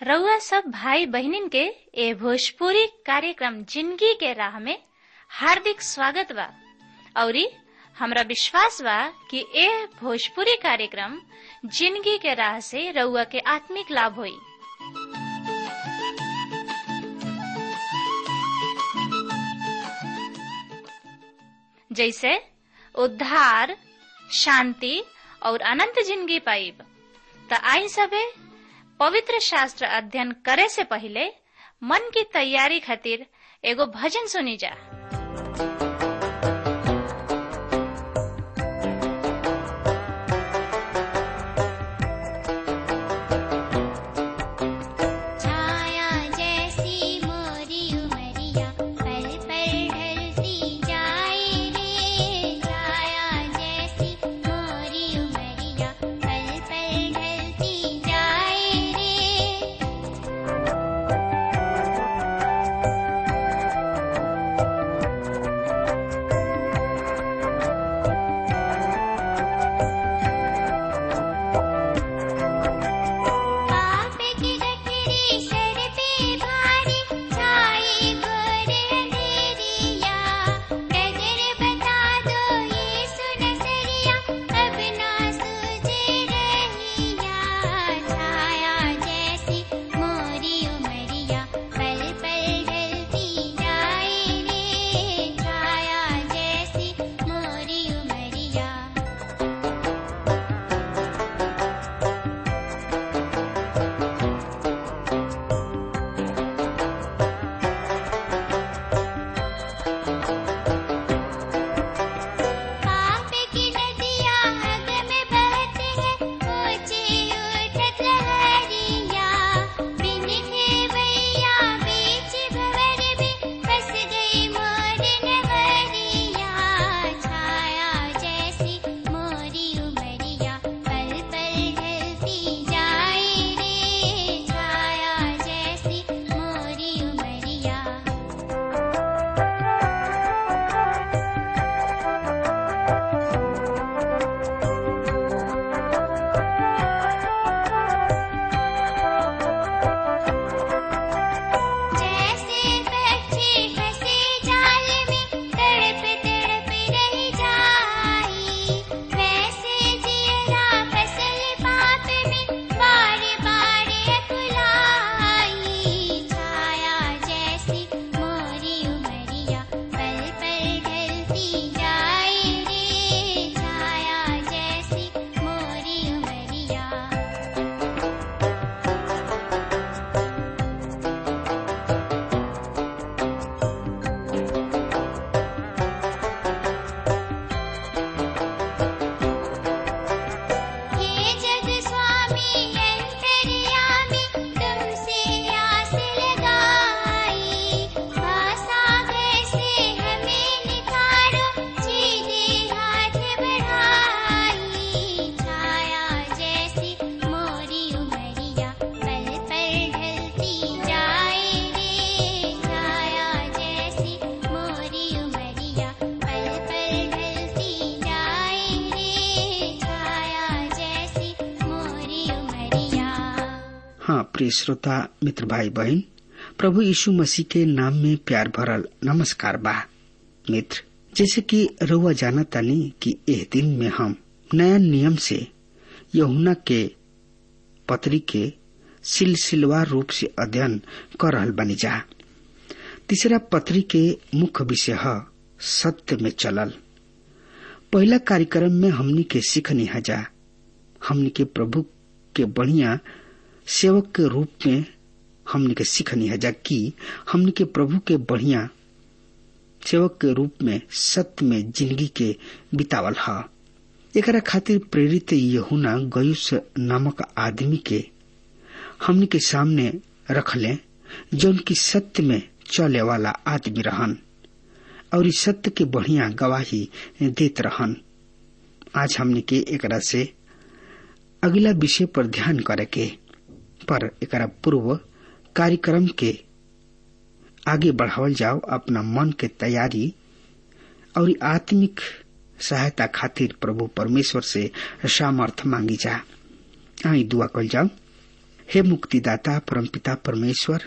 रउआ सब भाई बहनिन के ए भोजपुरी कार्यक्रम जिंदगी के राह में हार्दिक स्वागत बा औरी हमरा विश्वास बा कि ए भोजपुरी कार्यक्रम जिंदगी के राह से रउआ के आत्मिक लाभ होई जैसे उद्धार शांति और अनंत जिंदगी पाइब त आई सबे पवित्र शास्त्र अध्ययन करे से पहले मन की तैयारी खातिर एगो भजन सुनी जा छाया जैसी मोरी उमरिया पल पल ढलती जाए रे छाया जैसी मोरी उमरिया पल पल ढलती जाए रे पाप की गठरी सर पे भारी छाई घोर अंधेरिया नजर बता दो यीशु नजरिया अब ना सूझे रहिया छाया जैसी मोरी उमरिया पल पल ढलती जाए रे छाया जैसी मोरी उमरिया पाप की नदियाँ अग में बहते हैं ऊँची उठत लहरिया बिन खेवैया बीच भंवर में फंस गई मोर नगरिया छाया जैसी मोरी उमरिया पल पल ढलती जाए रे छाया जैसी मोरी उमरिया जैसे पक्षी फंसे जाल में तड़प तड़प रह जाई वैसे जियरा फसल पाप में बार बार अकुलाई छाया जैसी मोरी उमरिया पल पल ढलती जाए रे छाया जैसी मोरी उमरिया हे जग स्वामी अंतर्यामी तुमसे आस लगाई भाषा कैसे हमें निखारो सीधे हाथ बढ़ाई छाया जैसी मोरी उमरिया पल पल ढलती जाए रे छाया जैसी मोरी उमरिया पल पल ढलती जाए रे छाया जैसी मोरी उमरिया हाँ प्रिय श्रोता मित्र भाई बहन प्रभु यीशु मसीह के नाम में प्यार भरल नमस्कार बा मित्र जैसे कि रउआ जाना तानी कि एह दिन में हम नया नियम से यहुना के पत्री के सिलसिलवार रूप से अध्ययन कर रहल बनी जा तीसरा पत्री के मुख्य विषय है सत्य में चलल पहला कार्यक्रम में हमनी के सीखनी हजा हमनी के प्रभु के बढ़िया सेवक के रूप में हमनी के सीखनी है कि हमनी के प्रभु के बढ़िया सेवक के रूप में सत्य में जिंदगी के बितावल है एकरा खातिर प्रेरित यहुना गयुस नामक आदमी के हमनी के सामने रखले जौन की सत्य में चले वाला आदमी रहन और इस सत्य के बढ़िया गवाही देत रहन आज हमने के एकरा से अगला विषय पर ध्यान करे के पर एकरा पूर्व कार्यक्रम के आगे बढ़ावल जाओ अपना मन के तैयारी और आत्मिक सहायता खातिर प्रभु परमेश्वर से सामर्थ मांगी जा आई दुआ कल जाओ हे मुक्तिदाता परमपिता परमेश्वर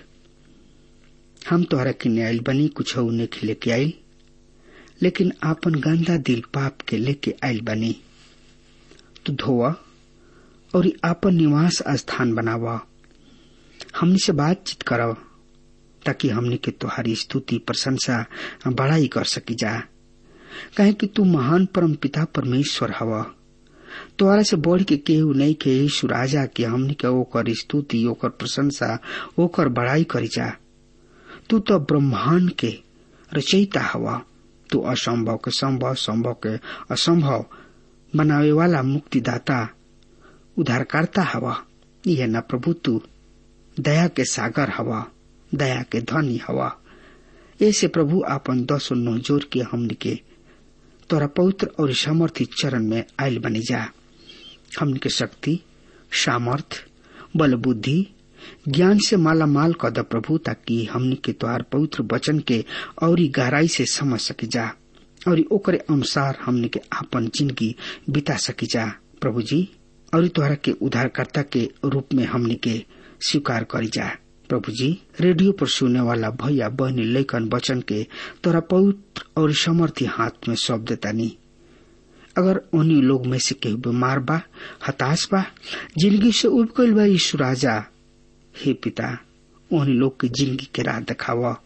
हम तोहरा किने आइल बनी कुछ लेके लेके आइल लेकिन आपन गंदा दिल पाप के लेके आइल बनी तू धोवा और आपन निवास स्थान बनावा हमनी से बातचीत करव ताकि हमनी के तुहारी स्तुति प्रशंसा बड़ाई कर सकी जा कहे कि तू महान परम पिता परमेश्वर हवा तोहरा से बढ़ के केहू नहीं के यीशु राजा के हमनी के ओकर स्तुति ओकर प्रशंसा ओकर बड़ाई करी जा तू तो ब्रह्मांड के रचयिता हवा तू असंभव के संभव संभव के असंभव बनावे वाला मुक्तिदाता उद्धारकर्ता हवा यह न प्रभु तू दया के सागर हवा दया के धनी हवा ऐसे प्रभु आपन दस नो जोर के हमन के तोरा पवित्र और सामर्थ्य चरण में आयल बनी जा हमन के शक्ति सामर्थ बल बुद्धि ज्ञान से माला माल कर द प्रभु ताकि हमन के तोहार पवित्र वचन के और गहराई से समझ सकी जा और ओकरे अनुसार हमन के आपन जिंदगी बिता सकी जा प्रभु जी और तोहरा के उद्धारकर्ता के रूप में हमन के स्वीकार करी जा प्रभु जी रेडियो पर सुने वाला भैया बहनी लेखन वचन के तोरा पवित्र और समर्थी हाथ में सौंप देता नहीं अगर उन्हीं लोग में से केहू बीमार बा हताश बा जिंदगी से उब गईल बा यीशु राजा हे पिता उन्हीं लोग के जिंदगी के राह दिखावा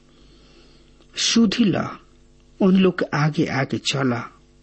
सुधी ला उन लोग के आगे आगे चला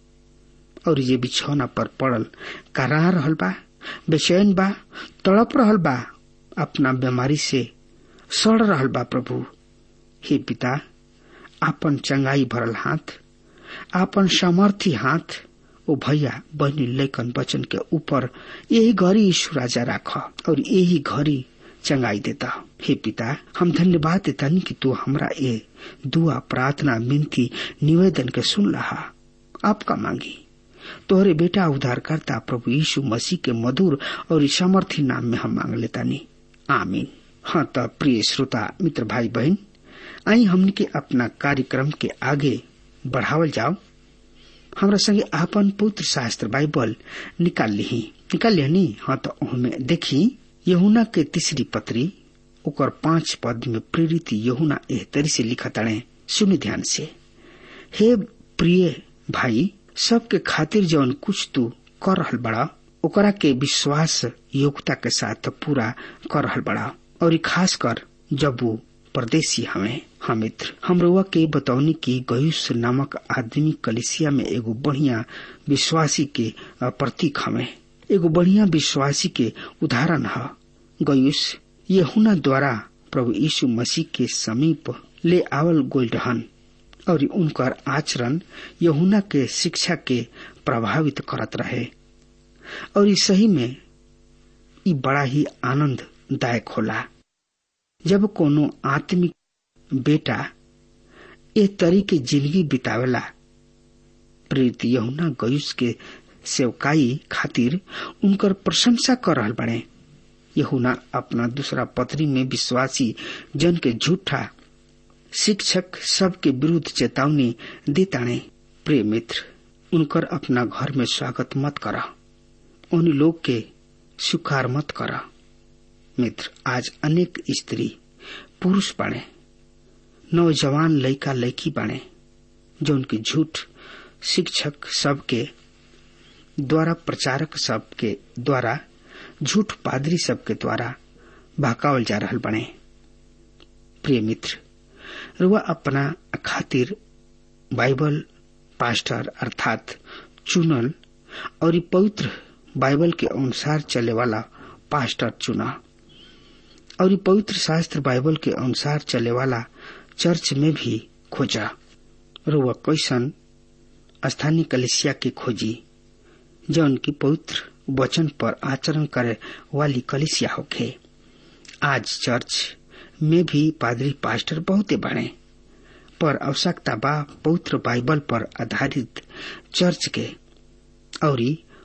और ये बिछौना पर पड़ल करा रहल बा बेचैन बा तड़प रहल बा अपना बीमारी से सड़ रहल बा प्रभु हे पिता आपन चंगाई भरल हाथ आपन सामर्थी हाथ ओ भैया बहनी लेखन वचन के ऊपर यही घड़ी यीशु राजा राख और यही घड़ी चंगाई देता हे पिता हम धन्यवाद देता कि तू हमरा ये दुआ प्रार्थना मिनती निवेदन के सुन रहा आपका मांगी तोहरे बेटा उद्धार करता प्रभु यीशु मसीह के मधुर और सामर्थी नाम में हम मांग लेता नहीं आमीन हाँ तो प्रिय श्रोता मित्र भाई बहन आई हमने के अपना कार्यक्रम के आगे बढ़ावल जाओ हमरा संगे आपन पुत्र शास्त्र बाइबल निकाल ली निकाल लिया हाँ तो हमें देखी यहुना के तीसरी पत्री ओकर पांच पद में प्रेरित यहुना एह तरी से लिखा तड़े सुन ध्यान से हे प्रिय भाई सबके खातिर जौन कुछ तू कर रहल बड़ा ओकरा के विश्वास योग्यता के साथ पूरा कर रहल बड़ा और खास कर जब वो परदेसी हमें हाँ मित्र हम रुआ के बतौनी की गयुस नामक आदमी कलिसिया में एगो बढ़िया विश्वासी के प्रतीक हमें एगो बढ़िया विश्वासी के उदाहरण है गयुस ये हुना द्वारा प्रभु यीशु मसीह के समीप ले आवल गोल रहन और उनकर आचरण यहुना के शिक्षा के प्रभावित करत रहे और सही में ई बड़ा ही आनंददायक होला जब कोनो आत्मिक बेटा ए तरी के जिंदगी बितावेला प्रेरित यहुना गयुस के सेवकाई खातिर उनकर प्रशंसा कर रहल बने यहुना अपना दूसरा पत्री में विश्वासी जन के झूठा शिक्षक सबके विरुद्ध चेतावनी देताने प्रिय मित्र उनकर अपना घर में स्वागत मत करा उन लोग के स्वीकार मत करा मित्र आज अनेक स्त्री पुरुष बने नौजवान लड़का लड़की बने जो उनके झूठ शिक्षक सबके द्वारा प्रचारक सबके द्वारा झूठ पादरी सबके द्वारा बहकावल जा रहल बने प्रिय मित्र रुआ अपना खातिर बाइबल पास्टर अर्थात चुनल और पवित्र बाइबल के अनुसार चले वाला पास्टर चुना और पवित्र शास्त्र बाइबल के अनुसार चले वाला चर्च में भी खोजा रुआ कैसन स्थानीय कलिसिया की खोजी जो उनकी पवित्र वचन पर आचरण करे वाली कलिसिया होखे आज चर्च में भी पादरी पास्टर बहुत बने पर आवश्यकता बा पवित्र बाइबल पर आधारित चर्च के और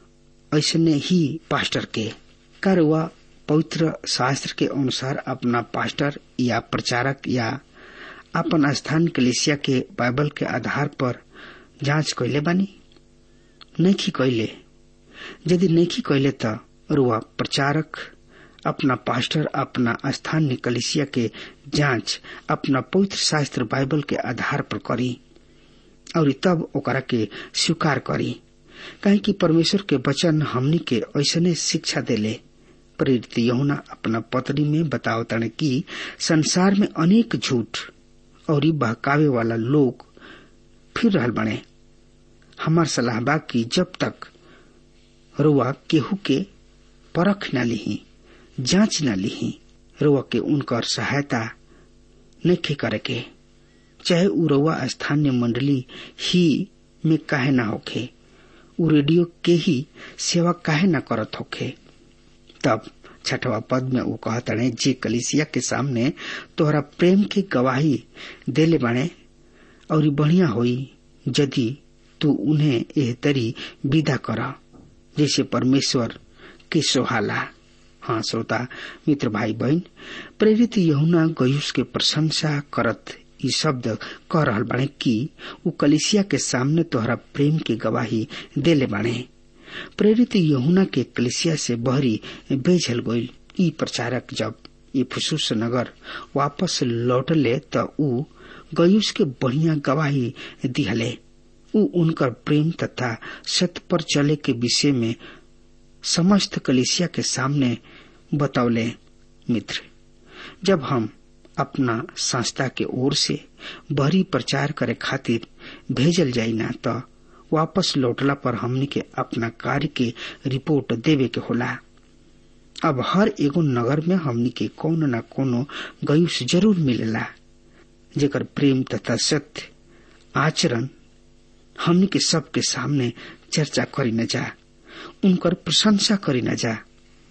ऐसने ही पास्टर के कर वह पवित्र शास्त्र के अनुसार अपना पास्टर या प्रचारक या अपन स्थान कलिसिया के बाइबल के आधार पर जांच कैले बानी नहीं कैले यदि नहीं कैले तो रुआ प्रचारक अपना पास्टर अपना स्थानीय कलिसिया के जांच अपना पवित्र शास्त्र बाइबल के आधार पर करी और तब ओकरा के स्वीकार करी काहे कि परमेश्वर के वचन हमनी के ऐसने शिक्षा देले प्रेरित यहुना अपना पत्री में बताओ तने कि संसार में अनेक झूठ और बहकावे वाला लोग फिर रहल बने हमार सलाह बा कि जब तक रुआ केहू के परख न लिही जांच न लिही रुआ के उनकर सहायता नहीं करे के चाहे उ रुआ स्थानीय मंडली ही में काहे ना होखे उ रेडियो के ही सेवा काहे ना करत होखे तब छठवा पद में वो कहतने जे कलिसिया के सामने तोहरा प्रेम की गवाही देले बने और बढ़िया होई यदि तू उन्हें एह तरी विदा कर जैसे परमेश्वर के सोहाला हाँ श्रोता मित्र भाई बहन प्रेरित यहुना गयुस के प्रशंसा करत ई शब्द कह रहल बाणे कि उ कलिसिया के सामने तोहरा प्रेम की गवाही देले बाणे प्रेरित यहुना के कलिसिया से बहरी बेझल गईल ई प्रचारक जब ई फुसूस नगर वापस लौटले त उ गयुस के बढ़िया गवाही दिहले उ उनकर प्रेम तथा सत्य पर चले के विषय में समस्त कलिसिया के सामने बतौले मित्र जब हम अपना संस्था के ओर से बहरी प्रचार करे खातिर भेजल जाई ना तो वापस लौटला पर हमनी के अपना कार्य के रिपोर्ट देवे के होला अब हर एगो नगर में हमनी के कोनो न कोनो गयुस जरूर मिलेला जेकर प्रेम तथा सत्य आचरण हमनी के सबके सामने चर्चा करी न जा उनकर प्रशंसा करी न जा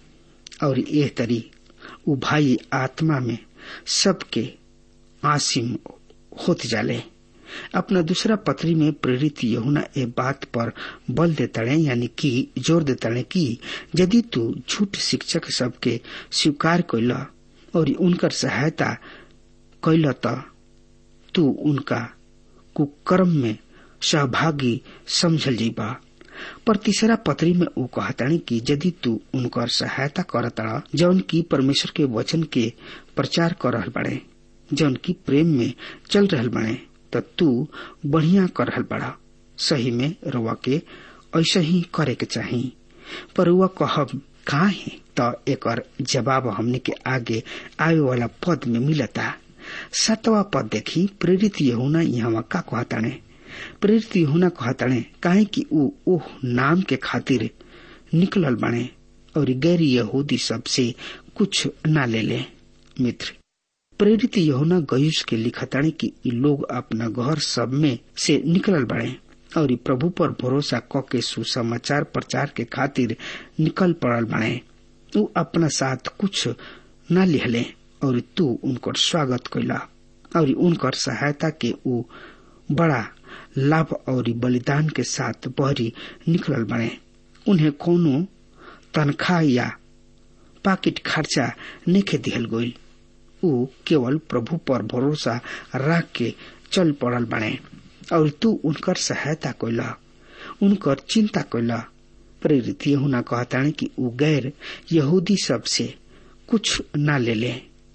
और एह तरी उ भाई आत्मा में सबके आसिम होत जाले अपना दूसरा पत्री में प्रेरित यहुना ए बात पर बल देताड़े यानी कि जोर देताड़े कि यदि तू झूठ शिक्षक सबके स्वीकार कैल और उनकर सहायता कैल त तू उनका कुकर्म में सहभागी समझल जीबा पर तीसरा पत्री में वो कहतानी कि यदि तू उनकर सहायता करता जौन की परमेश्वर के वचन के प्रचार कर रहल बड़े जौन की प्रेम में चल रहल बड़े त तू बढ़िया कर रहल बड़ा सही में रुआ के ऐसा ही करे के चाही पर रुआ कहब कहा है त एकर जवाब हमने के आगे आवे वाला पद में मिलता सतवा पद देखी प्रेरित यहुना यहाँ का कहताने प्रेरित यहुना कहताने काहे कि ऊ ओह नाम के खातिर निकलल बने और गैर यहूदी सबसे कुछ न ले ले मित्र प्रेरित यहुना गयुस के लिखताने कि इ लोग अपना घर सब में से निकलल बड़े और प्रभु पर भरोसा क के सुसमाचार प्रचार के खातिर निकल पड़ल बने ऊ अपना साथ कुछ न लिहले और तू उनकर स्वागत कैला और उनकर सहायता के ऊ बड़ा लाभ और बलिदान के साथ बहरी निकलल बने उन्हें कोनो तनख्वाह या पाकिट खर्चा नेखे दिहल गईल ऊ केवल प्रभु पर भरोसा रख के चल पड़ल बने और तू उनकर सहायता कैला उनकर चिंता कैला प्रेरित यहुना कहताने कि ऊ गैर यहूदी सब से कुछ न ले ले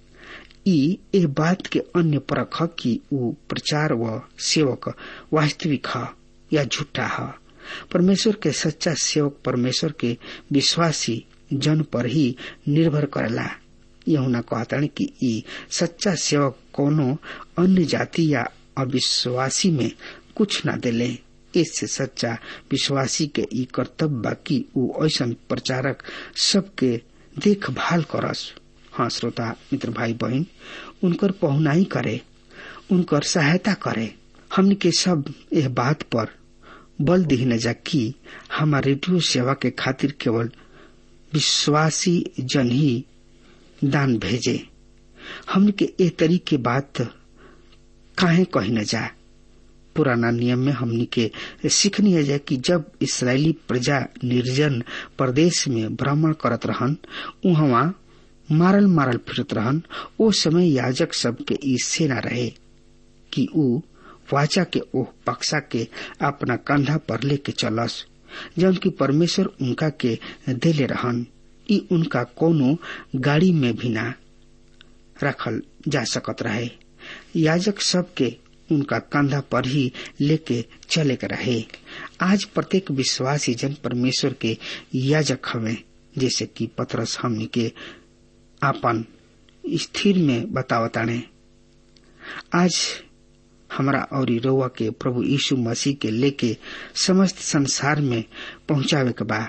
ई ए बात के अन्य परख कि ऊ प्रचार व सेवक वास्तविक ह या झूठा ह परमेश्वर के सच्चा सेवक परमेश्वर के विश्वासी जन पर ही निर्भर करेला यहुना कहतानी कि ई सच्चा सेवक कोनो अन्य जाति या अविश्वासी में कुछ न देले इससे सच्चा विश्वासी के ई कर्तव्य बा कि ऊ ऐसा प्रचारक सबके देखभाल करस हाँ श्रोता मित्र भाई बहन उनकर पहुनाई करे उनकर सहायता करे हमन के सब यह बात पर बल दीन जा कि हमार रेडियो सेवा के खातिर केवल विश्वासी जन ही दान भेजे हमन के ए तरीके बात काहे कही न जा पुराना नियम में हमनी के सीखनी है जाए कि जब इसराइली प्रजा निर्जन प्रदेश में भ्रमण करत रहन उहवा मारल मारल फिरत रहन ओ समय याजक सबके ई सेना रहे कि ऊ वाचा के ओह पक्षा के अपना कंधा पर लेके चलस जबकि परमेश्वर उनका के देले रहन ई उनका कोनो गाड़ी में भी ना रखल जा सकत रहे याजक सबके उनका कंधा पर ही लेके चले के रहे आज प्रत्येक विश्वासी जन परमेश्वर के याजक हवे जैसे कि पतरस हमनी के आपन स्थिर में बतावताने आज हमरा और रउआ के प्रभु यीशु मसीह के लेके समस्त संसार में पहुंचावे के बा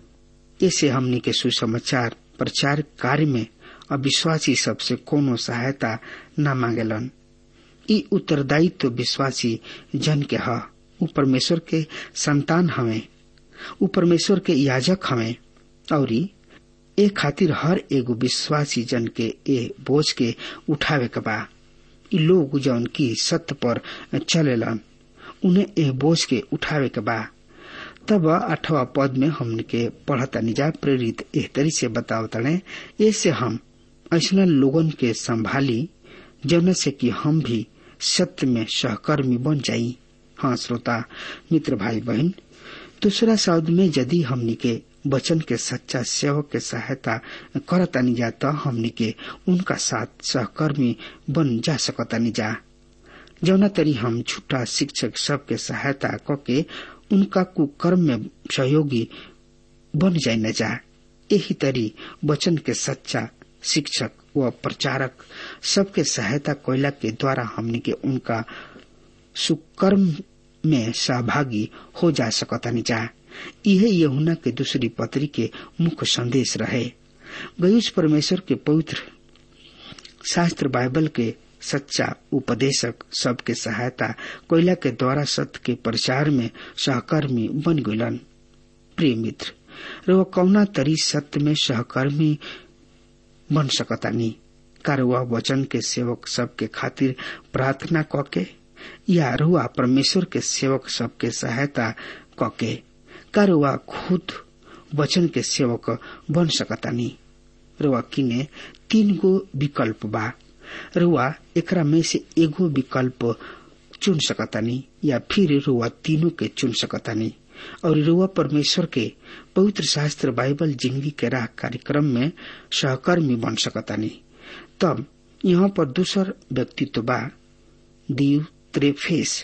ऐसे हमनी के सुसमाचार प्रचार कार्य में अविश्वासी सबसे कोनो सहायता न मांगेलन ई उत्तरदायित्व तो विश्वासी जन के ह उ परमेश्वर के संतान हवे उ परमेश्वर के याजक हवे और ए खातिर हर एगो विश्वासी जन के ए बोझ के उठावे के बा ई लोग जौन की सत्य पर चलेलन उन्हें ए बोझ के उठावे के बा तब अठवा पद में हमन के पढ़ता निजा प्रेरित एह तरी से बतावतने ऐसे हम ऐसा लोगन के संभाली जौन से कि हम भी सत्य में सहकर्मी बन जाई हाँ श्रोता मित्र भाई बहन दूसरा शब्द में यदि हमनी के वचन के सच्चा सेवक के सहायता करतानी जा तो हमनी के उनका साथ सहकर्मी बन जा सकतानी जा जौना तरी हम छुट्टा शिक्षक सबके सहायता करके उनका कुकर्म में सहयोगी बन जाए न जा यही तरी वचन के सच्चा शिक्षक व प्रचारक सबके सहायता कोयला के द्वारा हमने के उनका सुकर्म में सहभागी हो जा सकतानी जा यह यहुना के दूसरी पत्री के मुख्य संदेश रहे गयुष परमेश्वर के पवित्र शास्त्र बाइबल के सच्चा उपदेशक सबके सहायता कोयला के द्वारा सत्य के प्रचार में सहकर्मी बन गलन प्रिय मित्र रो कौना तरी सत्य में सहकर्मी बन सकतानी कारवा वचन के सेवक सबके खातिर प्रार्थना कके या रुआ परमेश्वर के सेवक सबके सहायता कके कारवा खुद वचन के सेवक बन सकतानी रुआ किने तीन गो विकल्प बा रुआ एकरा में से एगो विकल्प चुन सकतानी या फिर रुआ तीनों के चुन सकतानी और रुआ परमेश्वर के पवित्र शास्त्र बाइबल जिंदगी के राह कार्यक्रम में सहकर्मी बन सकतानी तब यहाँ पर दूसर व्यक्तित्व बा दियु त्रेफेस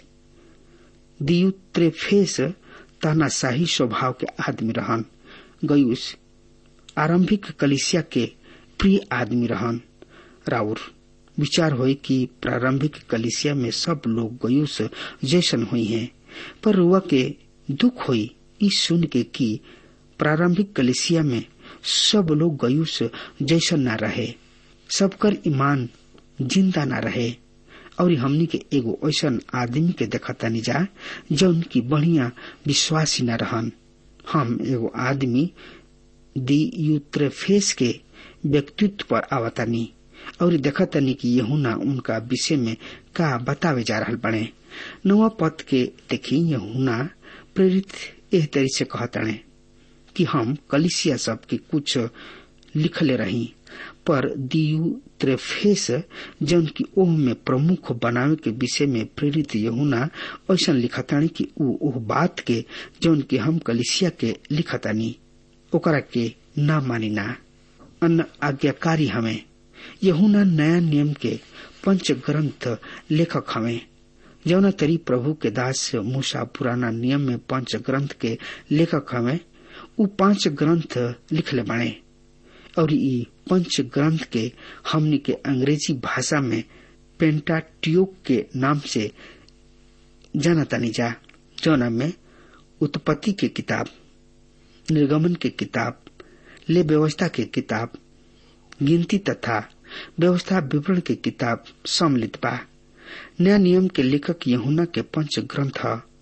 दियु त्रेफेस तानाशाही स्वभाव के आदमी रहन गयुस आरंभिक कलिसिया के प्रिय आदमी रहन राउर विचार हुई कि प्रारंभिक कलिसिया में सब लोग गयुस जैसन हुई हैं पर रुआ के दुख हुई इस सुन के कि प्रारंभिक कलिसिया में सब लोग गयुस जैसन न रहे सबकर ईमान जिंदा न रहे और हमनी के एगो ऐसन आदमी के देखतानी जा जौन की बढ़िया विश्वासी न रहन हम एगो आदमी दी यूत्रेफेस के व्यक्तित्व पर आवतानी और देखतानी कि यहुना उनका विषय में का बतावे जा रहा बने नवा पद के देखी यहुना प्रेरित एह तरी से कहताने कि हम कलिसिया सब के कुछ लिखले रही पर दियु त्रेफेस जौन की ओह में प्रमुख बनावे के विषय में प्रेरित यहुना ऐसा लिखतानी कि ऊ ओह बात के जौन की हम कलिसिया के लिखतानी ओकरा के ना मानी ना अन्न आज्ञाकारी हमें यहुना नया नियम के पंच ग्रंथ लेखक हमें जौना तरी प्रभु के दास मूसा पुराना नियम में पंच ग्रंथ के लेखक हमें उ पांच ग्रंथ लिखले बने और ई पंच ग्रंथ के हमनी के अंग्रेजी भाषा में पेंटाट्यूक के नाम से जानतानी जा जौना में उत्पत्ति के किताब निर्गमन के किताब ले व्यवस्था के किताब गिनती तथा व्यवस्था विवरण के किताब सम्मिलित बा नया नियम के लेखक यहुना के पंच ग्रंथ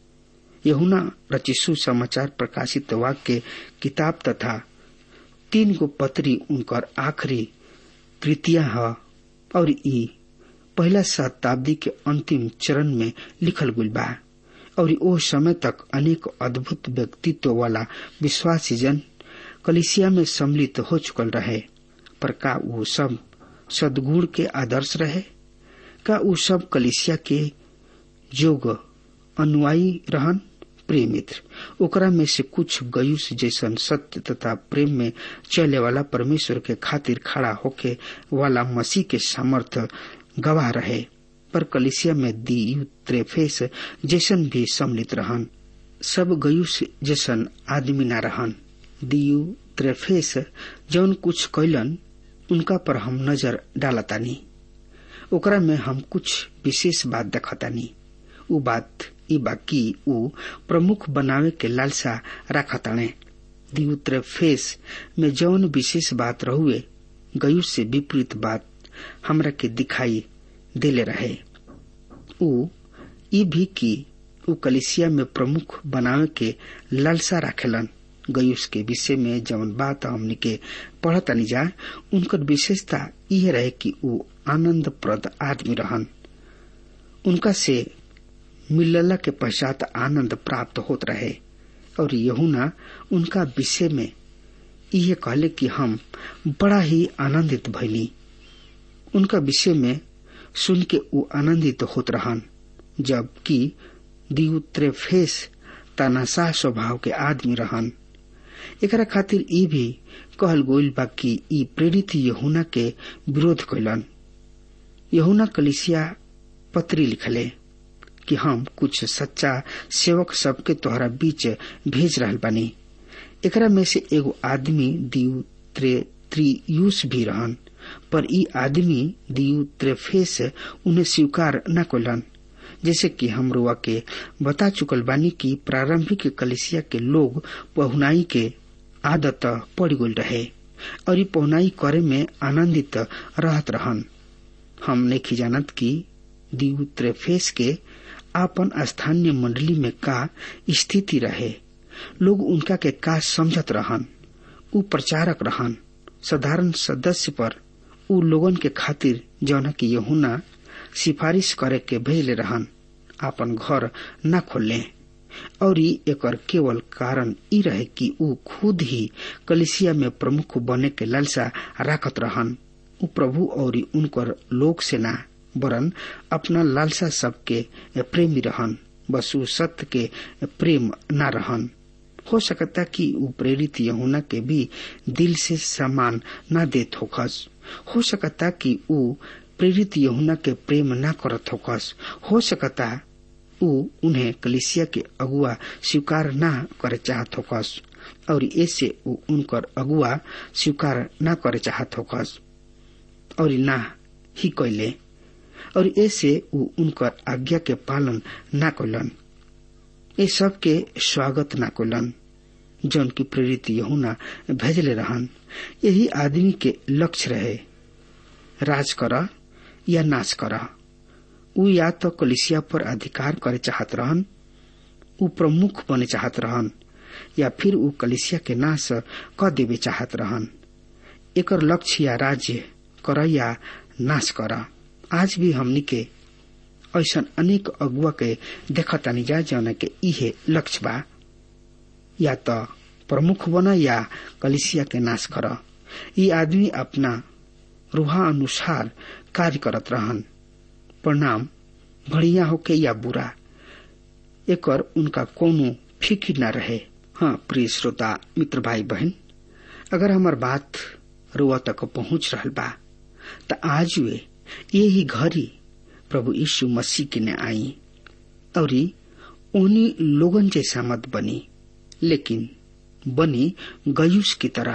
यहुना रचिसु समाचार प्रकाशित वाक्य किताब तथा तीन गो पत्री उनकर आखिरी कृतिया है और ई पहला शताब्दी के अंतिम चरण में लिखल गुल बा और ओ समय तक अनेक अद्भुत व्यक्तित्व वाला विश्वासी जन कलिसिया में सम्मिलित हो चुकल रहे पर का वो सब सदगुण के आदर्श रहे का वो सब कलिसिया के जोग अनुयायी रहन प्रिय मित्र ओकरा में से कुछ गयुस जैसन सत्य तथा प्रेम में चले वाला परमेश्वर के खातिर खड़ा होके वाला मसीह के सामर्थ्य गवाह रहे पर कलिसिया में दी त्रेफेस जैसन भी सम्मिलित रहन सब गयुस जैसन आदमी न रहन दियु त्रेफेस जौन कुछ कैलन उनका पर हम नजर डालतानी ओकरा में हम कुछ विशेष बात देखतानी उ बात ई बाकी उ प्रमुख बनावे के लालसा रखताने दियु त्रेफेस में जौन विशेष बात रहुए गयुस से विपरीत बात हमरा के दिखाई देले रहे उ ई भी की उ कलिसिया में प्रमुख बनावे के लालसा राखेलन गयुस के विषय में जवन बात हमने के पढ़तनी जा उनकर विशेषता यह रहे कि उ आनंद प्रद आदमी रहन उनका से मिलला के पश्चात आनंद प्राप्त होत रहे और यहुना उनका विषय में यह कहले कि हम बड़ा ही आनंदित भैली उनका विषय में सुन के उ आनंदित होत रहन जबकि दियुत्रेफेस तानाशाह स्वभाव के आदमी रहन एकरा खातिर ई भी कहल गोइल बा कि ई प्रेरित यहुना के विरोध कैलन यहुना कलिसिया पत्री लिखले कि हम कुछ सच्चा सेवक सबके तोहरा बीच भेज रहल बानी एकरा में से एगो आदमी दियु त्रे त्रियुस भी रहन पर ई आदमी दियु त्रेफेस उन्हें स्वीकार न कैलन जैसे कि हम रुआ के बता चुकल बानी कि प्रारंभिक कलिसिया के लोग पहुनाई के आदत पड़ गल रहे और ई पहुनाई करे में आनंदित रहत रहन हम नहीं जानत कि दियु त्रेफेस के आपन स्थानीय मंडली में का स्थिति रहे लोग उनका के का समझत रहन उ प्रचारक रहन साधारण सदस्य पर उ लोगन के खातिर जौना की यहुना सिफारिश करे के भेजले रहन आपन घर न खोले और एकर केवल कारण ई रहे कि उ खुद ही कलिसिया में प्रमुख बने के लालसा राखत रहन उ प्रभु और उनकर लोक से ना वरन अपना लालसा सबके प्रेमी रहन बस उ सत्य के प्रेम न रहन हो सकता कि उ प्रेरित यहुना के भी दिल से सम्मान न देत होखस हो सकता कि उ प्रेरित यहुना के प्रेम न करत होखस हो सकता उ उन्हें कलिसिया के अगुआ स्वीकार न करे चाहत होखस और ऐसे उ उनकर अगुआ स्वीकार न करे चाहत होखस और ना ही कैले और ऐसे उ उनकर आज्ञा के पालन न कैलन ये सब के स्वागत न कैलन जौन की प्रेरित यहुना भेजले रहन यही आदमी के लक्ष्य रहे राज कर या नाश कर उ या तो कलिसिया पर अधिकार करे चाहत रहन उ प्रमुख बने चाहत रहन या फिर उ कलिसिया के नाश क देवे चाहत रहन एकर लक्ष्य या राज्य कर या नाश कर आज भी हमनी के ऐसा अनेक अगुआ के देखतानी जा जौन के इहे लक्ष्य बा या तो प्रमुख बन या कलिसिया के नाश कर ये आदमी अपना रूहा अनुसार कार्य करत रहन परिणाम बढ़िया होके या बुरा एकर उनका कोनो फिक्र न रहे हाँ प्रिय श्रोता मित्र भाई बहन अगर हमार बात रुआ तक पहुंच रहल बा त आज वे यही घड़ी प्रभु यीशु मसीह के ने आई और उन्हीं लोगन जैसा मत बनी लेकिन बनी गयुस की तरह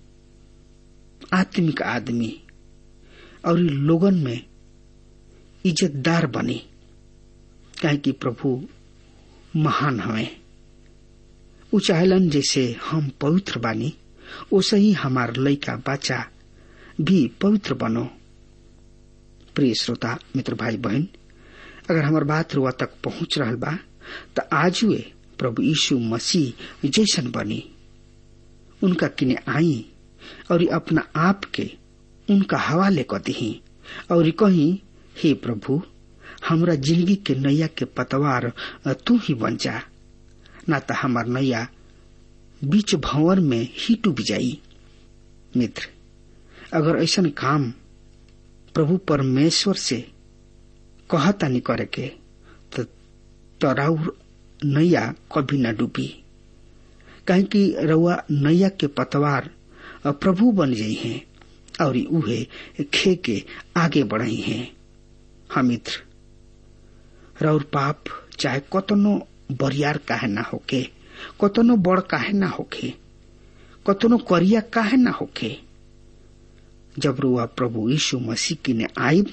आत्मिक आदमी और लोगन में इज्जतदार बनी काहे कि प्रभु महान हवे उ चाहलन जैसे हम पवित्र बानी ओसे ही हमार लइका बच्चा भी पवित्र बनो प्रिय श्रोता मित्र भाई बहन अगर हमार बात रुआ तक पहुंच रहा बा त आज वे प्रभु यीशु मसीह जैसन बनी उनका किने आई और अपना आप के उनका हवाले क दही और कही हे प्रभु हमरा जिंदगी के नैया के पतवार तू ही बन जा ना तो हमार नैया बीच भंवर में ही डूब जाई मित्र अगर ऐसा काम प्रभु परमेश्वर से कहता नहीं करे के तो तराउर नैया कभी न डूबी कहे कि रउआ नैया के पतवार प्रभु बन जाइ हैं और उहे खे के आगे बढ़ई हैं हम मित्र रउर पाप चाहे कतनो बरियार काहे ना होके कतनो बड़ काहे ना होके कतनो करिया काहे ना होके जब रुआ प्रभु यीशु मसीह की ने आईब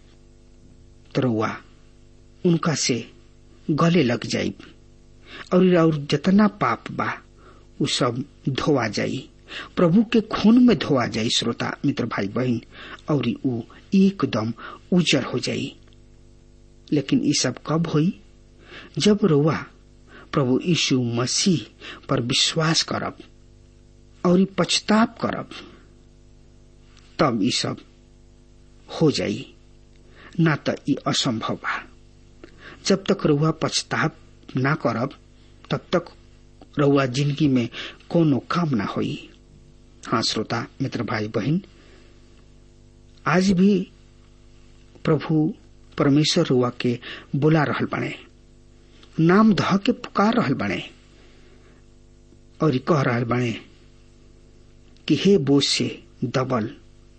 तो रुआ उनका से गले लग जाइब और और जितना पाप बा उ सब धोवा जाई प्रभु के खून में धोवा जाई श्रोता मित्र भाई बहन और उ एकदम उजर हो जाई लेकिन ये सब कब हुई जब रुआ प्रभु यीशु मसीह पर विश्वास करब और पछताप करब तब ये सब हो जाई ना तो ये असंभव बा जब तक रउआ पछताप ना करब तब तक रउआ जिंदगी में कोनो काम ना होई हाँ श्रोता मित्र भाई बहन आज भी प्रभु परमेश्वर रुआ के बुला रहल बने नाम ध के पुकार रहल बने और कह रहल बने कि हे बोझ से दबल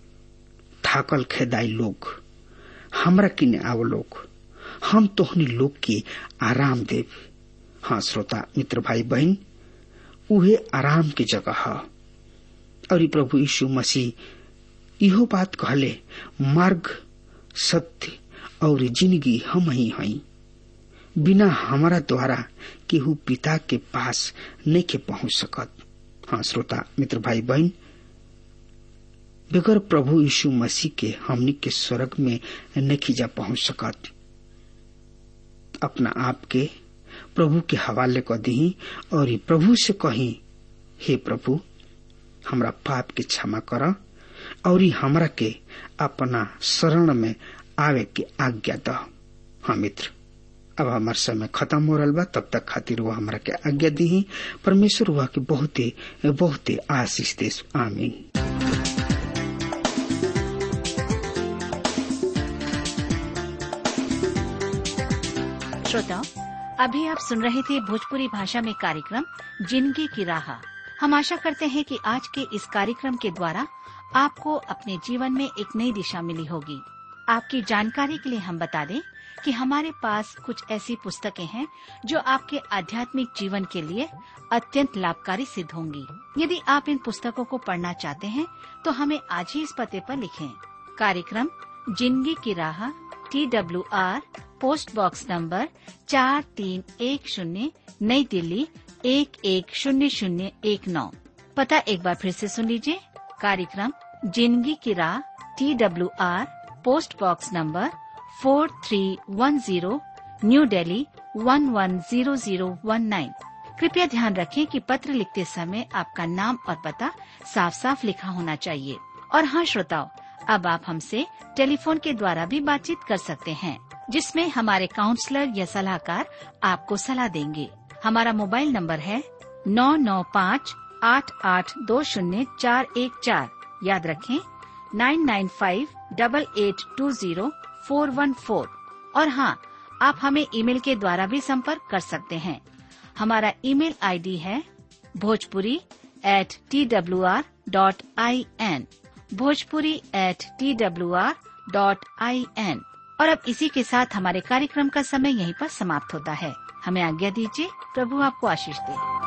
थाकल खेदाई लोग हमरा किने आव लोग हम तोहनी लोग के आराम देव हाँ श्रोता मित्र भाई बहन उहे आराम की जगह है और प्रभु यीशु मसीह इहो बात कहले मार्ग सत्य और जिंदगी हम ही हई बिना हमारा द्वारा केहू पिता के पास नहीं के पहुंच सकत हाँ श्रोता मित्र भाई बहन बगैर प्रभु यीशु मसीह के हमनी के स्वर्ग में नहीं जा पहुंच सकत अपना आप के प्रभु के हवाले क दी और प्रभु से कही हे प्रभु हमरा पाप के क्षमा कर और हमरा के अपना शरण में आवे के आज्ञा द हाँ मित्र अब हमार समय खत्म हो रहा बा तब तक खातिर वो हमरा के आज्ञा दी परमेश्वर हुआ के बहुते बहुते आशीष दे आमीन श्रोताओं अभी आप सुन रहे थे भोजपुरी भाषा में कार्यक्रम जिंदगी की राह हम आशा करते हैं कि आज के इस कार्यक्रम के द्वारा आपको अपने जीवन में एक नई दिशा मिली होगी आपकी जानकारी के लिए हम बता दें कि हमारे पास कुछ ऐसी पुस्तकें हैं जो आपके आध्यात्मिक जीवन के लिए अत्यंत लाभकारी सिद्ध होंगी यदि आप इन पुस्तकों को पढ़ना चाहते हैं तो हमें आज ही इस पते पर लिखें कार्यक्रम जिंदगी की राह T W R post box number चार तीन एक शून्य नई दिल्ली एक एक शून्य शून्य एक नौ पता एक बार फिर से सुन लीजिए कार्यक्रम जिंदगी की राह T W R post box number four three one zero New Delhi one one zero zero one nine कृपया ध्यान रखें कि पत्र लिखते समय आपका नाम और पता साफ साफ लिखा होना चाहिए और हाँ श्रोताओं अब आप हमसे टेलीफोन के द्वारा भी बातचीत कर सकते हैं जिसमें हमारे काउंसलर या सलाहकार आपको सलाह देंगे हमारा मोबाइल नंबर है नौ नौ पाँच आठ आठ दो शून्य चार एक चार याद रखें nine nine five double eight two zero four one four और हाँ आप हमें ईमेल के द्वारा भी संपर्क कर सकते हैं हमारा ईमेल आईडी है Bhojpuri at T W R dot I N Bhojpuri at T W R dot I N और अब इसी के साथ हमारे कार्यक्रम का समय यहीं पर समाप्त होता है हमें आज्ञा दीजिए प्रभु आपको आशीष दे